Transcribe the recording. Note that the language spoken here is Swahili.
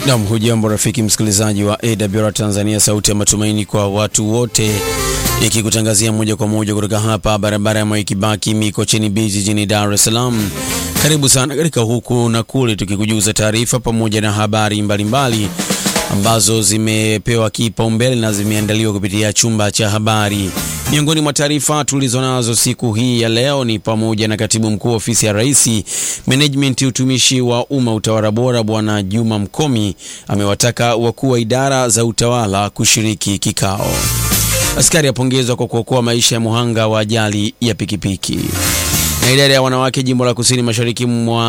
Nam, hujambo rafiki msikilizaji wa AWR Tanzania, sauti ya matumaini kwa watu wote, ikikutangazia moja kwa moja kutoka hapa barabara ya Mwai Kibaki Mikocheni Beach jijini Dar es Salaam. Karibu sana katika huku na kule, tukikujuza taarifa pamoja na habari mbalimbali mbali ambazo zimepewa kipaumbele na zimeandaliwa kupitia chumba cha habari. Miongoni mwa taarifa tulizonazo siku hii ya leo ni pamoja na katibu mkuu ofisi ya Rais, menejimenti utumishi wa umma, utawala bora, Bwana Juma Mkomi amewataka wakuu wa idara za utawala kushiriki kikao. Askari apongezwa kwa kuokoa maisha ya muhanga wa ajali ya pikipiki. Na idara ya wanawake jimbo la kusini mashariki mwa